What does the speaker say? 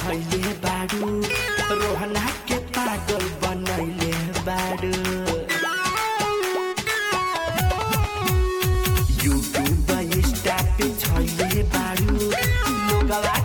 धैले बाडू रोहना के पागल बनैले बाडू यूट्यूब इंस्टा पे छैले बाडू लोगवा